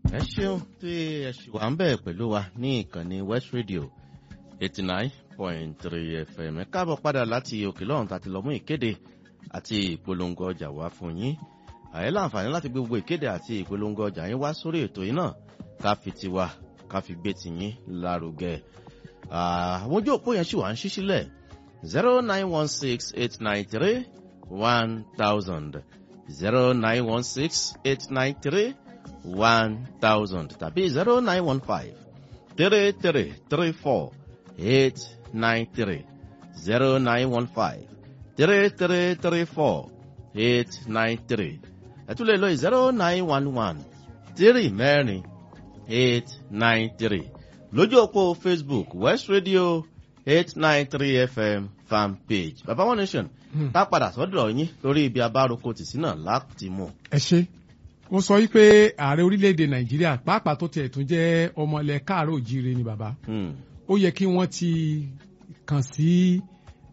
ẹ ṣeun tí ẹ ṣì wà ń bẹ̀ pẹ̀lú wa ní ìkànnì West Radio eighty nine point three FM ẹ káàbọ̀ padà láti òkè lọ́run tàti lọ mú ìkéde àti ìpolongo ọjà wá fún yín àyè láǹfààní láti gbé gbogbo ìkéde àti ìpolongo ọjà yín wá sórí ètò yìí náà ká fi tiwa ká fi gbé tiyín lárugẹ àwọn ojú òpó yẹn ṣì wà ń ṣí sílẹ̀ zero nine one six eight nine three one thousand zero nine one six eight nine three one thousand tàbí zero nine one five three three three four eight nine three zero nine one five three three three four eight nine three ẹ tún lè lo zero nine one one three mẹ́rin eight nine three lójú òpó Facebook West Radio eight nine three FM fan page baba one nation tá padà sọ́dọ̀ yín lórí ibi abároko tìsí náà láti mú. ẹ ṣe ó sọ wípé ààrẹ orílẹ̀-èdè nàìjíríà pàápàá tó tiẹ̀ tún jẹ́ ọmọ ilẹ̀ káàárọ̀ òjíire ni bàbá ó yẹ kí wọ́n ti kàn sí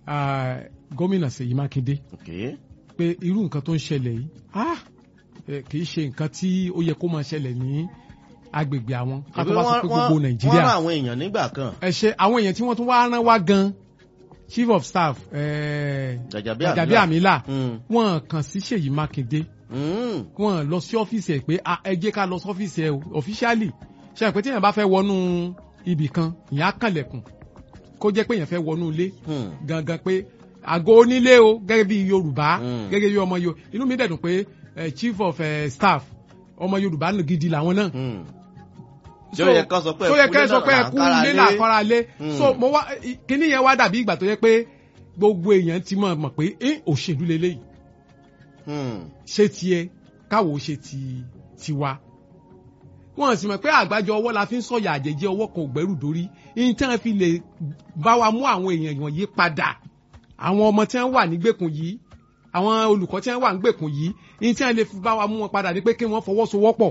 gómìnà Ṣèyí Mákindé pé irú nǹkan tó ń ṣẹlẹ̀ yìí ah kì í ṣe nǹkan tí ó yẹ kó máa ṣẹlẹ̀ ní agbègbè àwọn ká tó wá sọ pé gbogbo nàìjíríà wọ́n rán àwọn èèyàn nígbà kan. ẹ ṣe àwọn èèyàn tí wọ́n tún wá rán wá gan chief of staff Gàjàbí Àmìlà wọ́n kàn sí Ṣèyí Mákindé wọ́n lọ sí ọ́fíìsì ẹ̀ pé ẹ jẹ́ ká lọ sí ọ́fíìsì ẹ̀ officially ṣe àpè tí èèyàn bá fẹ́ wọnú ibì kan ìyẹn á kànlẹ̀kùn kó jẹ́ pé èèyàn fẹ́ wọnú ilé gangan pé àgọ́ onílé o gẹ́gẹ́ bí Yorùbá gẹ́gẹ́ bí ọmọ Yorùbá inú mi dẹ̀ dùn pé chief of uh, staff ọmọ Yorùbá gidi làwọn náà tí ó yẹ kán sọ pé ẹkú ilé làkọ́ra lé so mo wá kíní yẹn wá dàbí ìgbà tó yẹ pé gbogbo èèyàn ti mọ̀ mọ̀ pé òṣèlú lélẹ́yìí ṣé tiẹ̀ káwo ṣe ti tiwa wọn sì mọ̀ pé àgbájọ ọwọ́ la fi ń sọ̀yà àjẹjẹ ọwọ́ kan ògbẹ́rù dórí ní tí wọ́n fi lè bá wa mú àwọn èèyàn wọ̀nyí padà àwọn ọmọ tí wọ́n wà nígbèkùn yìí àwọn olùkọ́ tí wọ́n wà nígbèkùn yìí ní tí wọ́n lè fi bá wa mú wọn padà ní pé kí wọ́n fọwọ́sowọ́pọ̀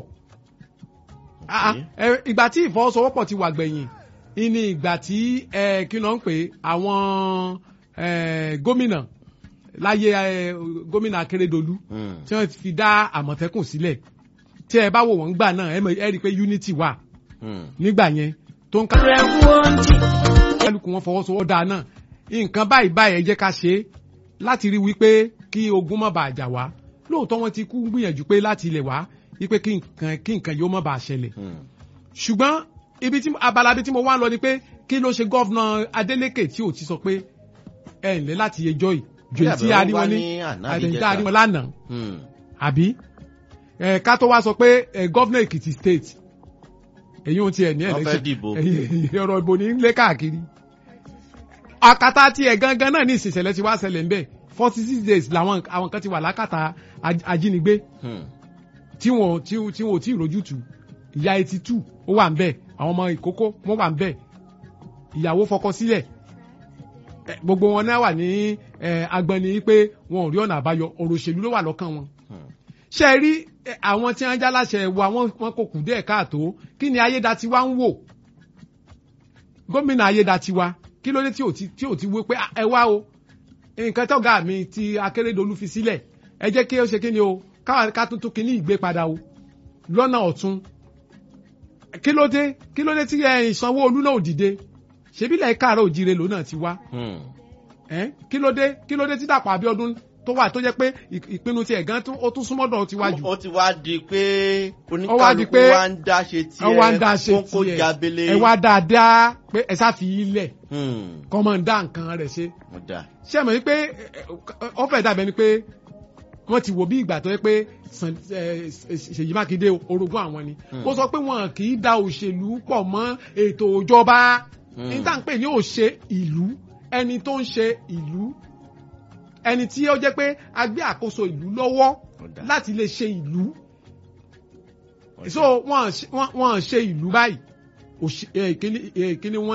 ìgbà tí ìfọwọ́sowọ́pọ̀ ti wà gbẹ̀yìn ní ìgbà tí kí ló ń pè àwọn gómìnà láyé gómìnà Akérédolú tí wọ́n fi dá Àmọ̀tẹ́kùn sílẹ̀ tí ẹ bá wò wọ́n gbà náà ẹ rí i pé unity wà nígbà yẹn tó ń ká kálukú wọn fọwọ́sowọ́ dáa náà nǹkan báyìí báyìí ẹ jẹ́ ká ṣe é láti rí wípé kí ogun má bàa jà wá lóòótọ́ wọn ti kú gbìyànjú pé láti ilẹ̀ wá wípé kí nǹkan kí nǹkan yóò má bàa ṣẹlẹ̀ ṣùgbọ́n ibi tí abala ibi tí mo wá lọ ni pé kí ló ṣe gọ́vnà Adeleke tí ò ti sọ pé ẹ ǹlẹ́ láti ẹjọ́ yìí ju tí a rí wọn ní àdéhùn a rí wọn lánàá àbí ká tó wá sọ pé gọ́vnà Èkìtì state èyí ohun ti ẹ̀ ní ẹ̀lẹ́sẹ̀ ọ̀rọ̀ ìbò ní lé káàkiri àkàtà tiẹ̀ gangan náà ní ìṣẹ̀lẹ̀ ti wá ṣẹlẹ̀ ń bẹ̀ forty six days làwọn àwọn kan ti wà lákàtà ajínigbé tí wọn tí wọn ò tí ì rójútu ìyá eighty two ó wà ń bẹ̀ àwọn ọmọ ìkókó wọn wà ń bẹ̀ ìyàwó fọkọ sílẹ̀ gbogbo wọn náà wà ní agbọnni pé wọn ò rí ọ̀nà àbáyọ ọ̀rọ̀ òṣèlú ló wà lọ́kàn wọn. ṣé ẹ rí àwọn tí wọ́n já láṣẹ wa wọn kò kù díẹ̀ káàtó kí ni ayédatiwa ń wò gómìnà ayédatiwa kí ló dé tí ò ti tí ò ti wé pé ẹ wá o nǹkan tọ́gà mi ti Akérédolú fi sílẹ̀ ẹ jẹ́ kí ó ṣe kí ni o ká tuntun kí ní ìgbé padà o lọ́nà ọ̀tún kí ló dé kí ló dé tí Sanwó-Olú náà ò dìde ṣebílẹ̀ káàárọ̀ òjire lòun náà ti wá kí ló dé kí ló dé tí Dàpọ̀ Abíọ́dún tó wà tó jẹ́ pé ìpinnu tiẹ̀ gan ó tún súnmọ́dọ̀ ti wájú. ó ti wá di pé oníkàlùkù wa ń dá ṣe tiẹ̀ kókó jábélé. ẹ wá dáadáa pé ẹ sá fi ilẹ̀ kọ́ mọ̀ ń dá nǹkan rẹ̀ ṣe. ṣé mọ̀ ní pé ó fẹ́ dàbẹ̀ ni pé wọ́n ti wò bí ìgbà tó yẹ pé Ṣèyí Mákindé orogún àwọn ni. ó sọ pé wọn kì í da òṣèlú pọ̀ mọ́ ètò ìjọba ní tá à ń pè ní òṣè ìlú ẹni tó ń ṣe ìlú ẹni tí ó jẹ́ pé a gbé àkóso ìlú lọ́wọ́ láti lè ṣe ìlú so wọ́n ṣe ìlú báyìí kíní wọ́n